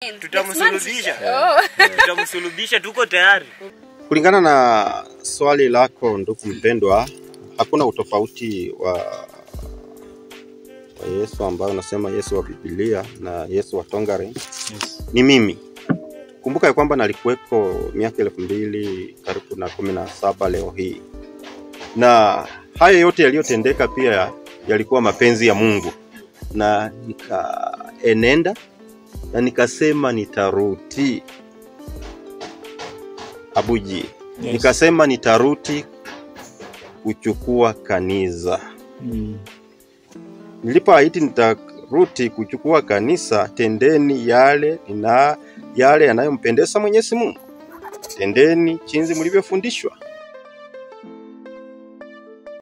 tutamsulubisha Oh. tutamsulubisha tuko tayari Kulingana na swali lako ndugu mpendwa, hakuna utofauti wa, wa Yesu ambayo unasema Yesu wa Biblia na Yesu wa Tongaren. Ni mimi. Kumbuka ya kwamba nalikuweko miaka elfu mbili karibu na kumi na saba leo hii, na haya yote yaliyotendeka pia yalikuwa mapenzi ya Mungu, na nikaenenda na nikasema nitarudi Abuji Yes. nikasema nitaruti kuchukua kanisa. Mm. Nilipoahidi nitaruti kuchukua kanisa, tendeni yale na yale yanayompendeza Mwenyezi Mungu, tendeni jinsi mlivyofundishwa.